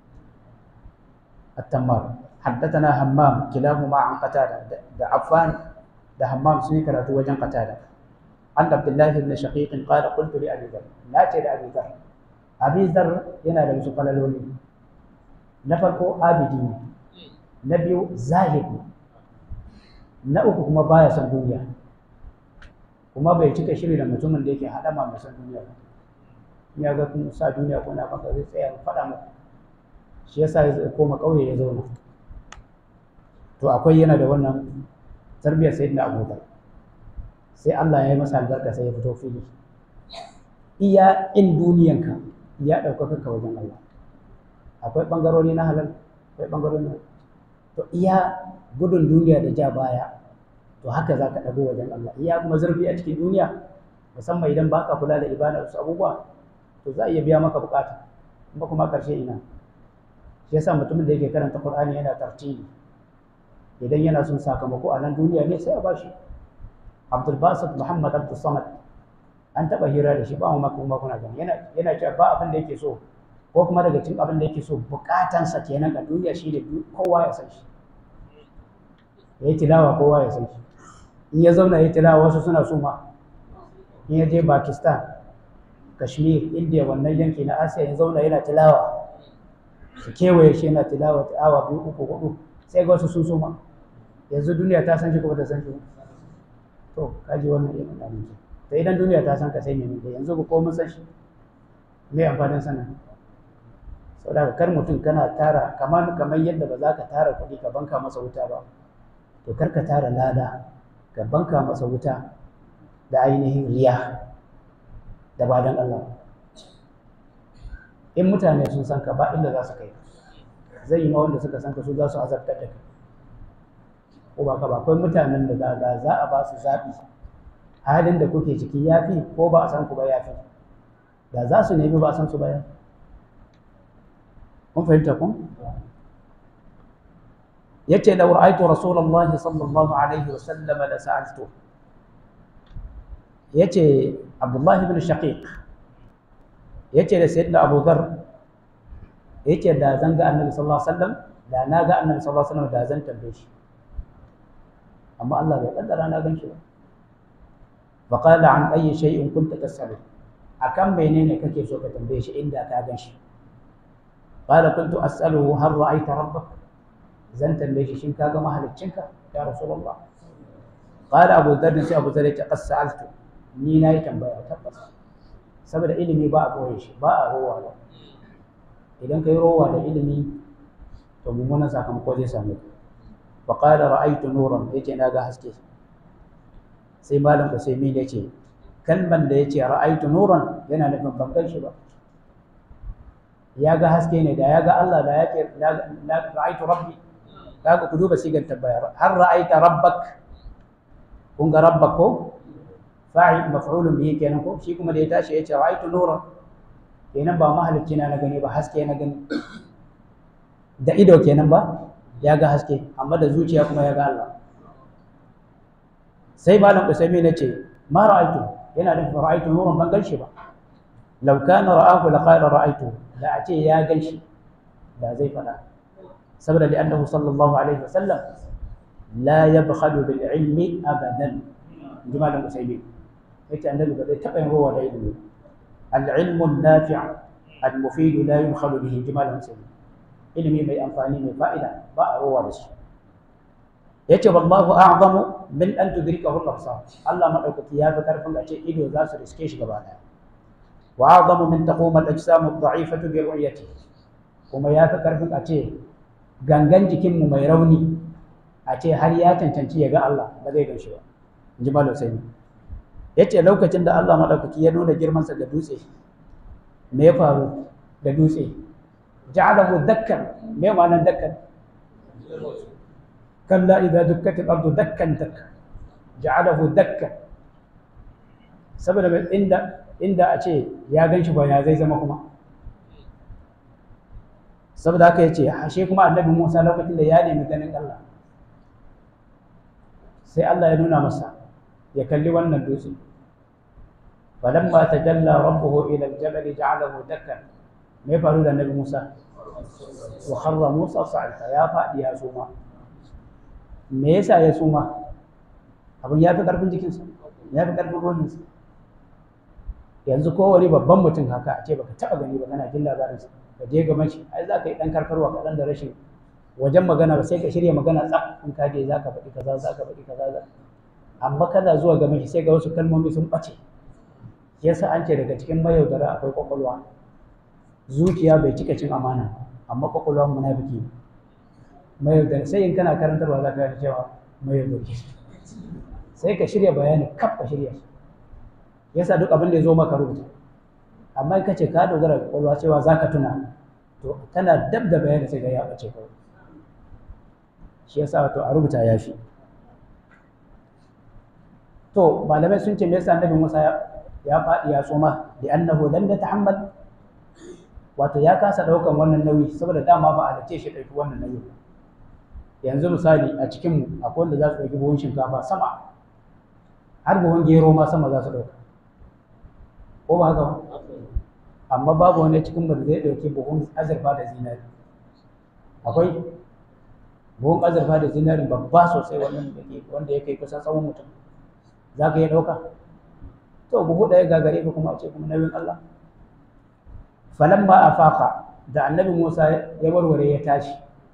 Speaker 1: at-tammar haddathana hammam kilahuma an qatada da affan da hammam sun yi karatu wajen qatada an abdullahi ibn shaqiq qala qultu li abi dharr na ce da abi dharr abi dharr yana da wasu falaloli na farko abidi ne na biyu zahid ne na uku kuma baya son duniya kuma bai cika shiri da mutumin da yake haɗama mai son duniya ba ya ga kun sa duniya ko na maka zai tsaya faɗa maka shi yasa ya koma ƙauye ya zauna to akwai yana da wannan tarbiyyar sayyidina abubakar sai Allah ya yi masa albarka sai ya fito fili iya in duniyanka ya ɗaukaka ka wajen Allah akwai ɓangarori na halal akwai ɓangarori na to iya gudun duniya da ja baya to haka za ka ɗago wajen Allah iya kuma zurfi a cikin duniya musamman idan ba ka kula da ibada wasu abubuwa to za a iya biya maka bukata kuma kuma ƙarshe ina shi yasa mutumin da yake karanta Qur'ani yana tartili idan yana son sakamako a nan duniya ne sai a bashi Abdul Basit Muhammad Abdul Samad an taɓa hira da shi ba mu maka kuma kuna gani yana yana cewa ba abin da yake so ko kuma daga cikin abin da yake so bukatansa kenan a duniya shi ne kowa ya san shi ya yi tilawa kowa ya san shi in ya zauna ya yi tilawa wasu suna suma in ya je pakistan kashmir india wannan yanki na asiya ya zauna yana tilawa su kewaye shi yana tilawa ta awa biyu uku hudu sai ga wasu sun suma yanzu duniya ta san shi kuma ta san shi to kaji wannan irin abinci to idan duniya ta san ka sai mai da yanzu ba ko mun san shi me amfanin sanin saboda kar mutum kana tara kamar kamar yadda ba za ka tara kuɗi ka banka masa wuta ba to kar ka tara lada ka banka masa wuta da ainihin riya da ba don Allah in mutane sun san ka ba inda za su kai zai yi ma wanda suka san ka su za su azabtar da ka ko ba ka ba akwai mutanen da za za a ba su zaɓi halin da kuke ciki ya fi ko ba a san ku ba ya fi da za su nemi ba a san su ba ya kun fahimta kun yace law ra'aytu rasulullahi sallallahu alaihi wa sallam la sa'altu yace abdullah ibn shaqiq yace da sayyidina abu dhar yace da zan ga annabi sallallahu alaihi wasallam da na ga annabi sallallahu alaihi wasallam da zan tambaye shi amma Allah bai kaddara na gan shi ba fa qala an ayi shay'in kunta tas'alu akan menene kake so ka tambaye shi inda ka gan shi qala kuntu as'aluhu hal ra'aita rabbak zan tambaye shi shin ka ga mahaliccinka ya rasulullah qala abu dharr sai abu dharr ya qas sa'altu ni na yi tambaya tabbas saboda ilimi ba a boye shi ba a rowa ba idan kai rowa da ilimi to mummunan sakamako zai same ka fa qala ra'aytu nuran yace na ga haske sai malam Usaimin yace kalman da yace ra'aytu nuran yana nufin ban gan shi ba ya ga haske ne da ya ga Allah da yake na ra'aytu rabbi kaga ku duba sigar tabbaya har ra'aita rabbak kun ga rabbak ko fa'il maf'ulun bihi kenan ko shi kuma da ya tashi yace ra'aytu nuran kenan ba mahalicci na na gani ba haske na gani da ido kenan ba ya ga haske amma da zuciya kuma ya ga Allah sai malam usaimi na ce ma ra'aytu yana da ra'aytu nuran ban ganshi ba law kana ra'ahu la qala ra'aytu da a ce ya ganshi da zai fada saboda li annahu sallallahu alaihi wasallam la yabkhalu bil ilmi abadan inji malam usaimi yace annabi ba zai taba yin rowa da ilimi al ilmu nafi' al mufid la yubkhalu bihi inji malam usaimi ilimi mai amfani mai fa'ida ba a rowa da shi yace wallahu a'zamu min an tudrikahu al-absar Allah madaukaki ya fi karfin a ce ido za su riske shi gaba daya wa a'zamu min taquma al-ajsam ad-da'ifatu bi ru'yati kuma ya fi karfin a ce gangan jikin mu mai rauni a ce har ya cancanci ya ga Allah ba zai gan shi ba inji malam sai yace lokacin da Allah madaukaki ya nuna girmansa ga dutse me ya faru da dutse ja'alahu dakkan me ma'anar dakkan kalla idza dukkat al-ardu dakkan dakkan ja'alahu dakkan saboda inda inda a ce ya ganshi ba ya zai zama kuma saboda haka yace ashe kuma annabi Musa lokacin da ya nemi ganin Allah sai Allah ya nuna masa ya kalli wannan dutse falamma tajalla rabbuhu ila al-jabal ja'alahu dakkan me faru da annabi Musa wa kharra Musa sa'ita ya fadi ya suma me yasa ya suma abin ya fi karfin jikinsa ya fi karfin ruhinsa yanzu kowane babban mutum haka a ce baka taba gani ba kana jin labarinsa ka je gaban shi ai za ka yi dan karkarwa kaɗan da rashin wajen magana ba sai ka shirya magana tsaf in ka je za ka faɗi kaza za ka faɗi kaza za amma kana zuwa gaban shi sai ga wasu kalmomi sun ɓace yasa an ce daga cikin mayaudara akwai kwakwalwa zuciya bai cika cin amana amma kwakwalwa munafiki ne mayaudara sai in kana karantarwa za ka ga cewa mayaudari sai ka shirya bayani kaf ka shirya shi yasa duk abin da ya zo maka rubuta amma ka ce ka dogara da kwakwalwa cewa za ka tuna to kana dab da bayani sai ga ya ɓace kawai shi yasa wato a rubuta ya fi to malamai sun ce me yasa annabi Musa ya faɗi ya soma da annahu lam yatahammal wato ya kasa ɗaukan wannan nauyi saboda dama ba a dace shi ɗauki wannan nauyi yanzu misali a cikin mu akwai wanda za su ɗauki buhun shinkafa sama har buhun gero ma sama za su ɗauka ko ba haka ba amma babu wani cikin mu da zai ɗauki buhun azurfa da zinari akwai buhun azurfa da zinari babba sosai wanda ya kai kusan tsawon mutum za ka iya ɗauka to buhu ɗaya gagare ka kuma a ce kuma nauyin Allah falamma afaqa da annabi Musa ya warware ya tashi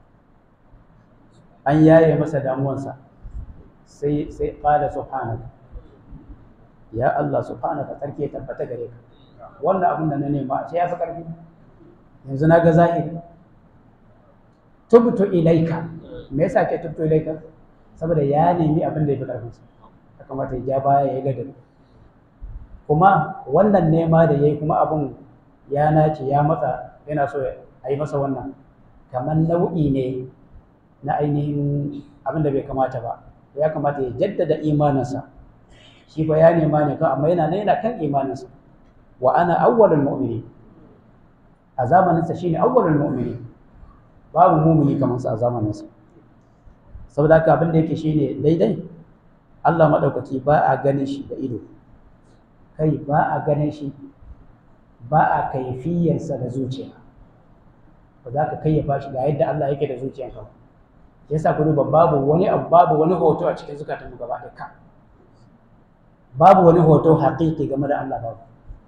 Speaker 1: an yaye masa damuwansa sai sai qala subhanaka ya Allah subhanaka tsarki ya tabbata gare ka wannan abin da na nema sai ya fi ƙarfi yanzu na ga zahiri tubtu ilaika me yasa ke tubtu ilaika saboda ya nemi abin da ya fi ƙarfinsa ya kamata ya ja baya ya yi ladabi kuma wannan nema da ya yi kuma abin ya nace ya matsa yana so a yi masa wannan kamar nau'i ne na ainihin abin da bai kamata ba ya kamata ya jaddada imaninsa shi fa ya nema ne kan amma yana nan yana kan imaninsa wa ana awwalul mu'mini a zamaninsa shine awwalul mu'mini babu mu'mini kamar sa a zamaninsa saboda haka abin da yake shine daidai Allah madaukaki ba a ganin shi da ido kai ba a ganin shi ba a kaifiyarsa da zuciya ba za ka kayyafa shi ga yadda Allah yake da zuciyanka ba yasa ku duba babu wani abu babu wani hoto a cikin zukatanmu gaba ɗaya ka babu wani hoto haƙiƙi game da Allah babu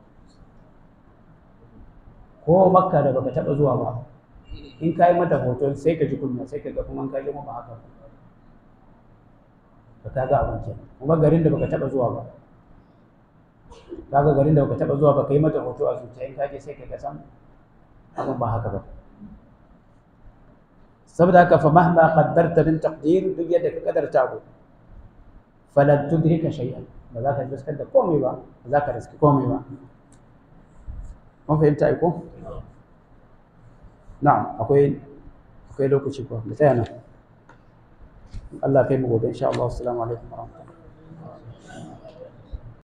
Speaker 1: ko makka da baka taɓa zuwa ba in ka yi mata hoto sai ka ji kunya sai ka ga kuma ka ji ba haka ba ka ga abin kenan kuma garin da baka taɓa zuwa ba kaga garin da baka taɓa zuwa ba ka yi mata hoto a zuciya in ka je sai ka ga san abin ba haka ba saboda haka fa mahma qaddarta min taqdir duk yadda ka kadarta abu falan tudrika shay'an ba za ka riskar da komai ba ba za ka riski komai ba mun fahimta ai ko na'am akwai akwai lokaci ko mu tsaya nan Allah kai mu gobe insha Allah assalamu alaikum wa rahmatullahi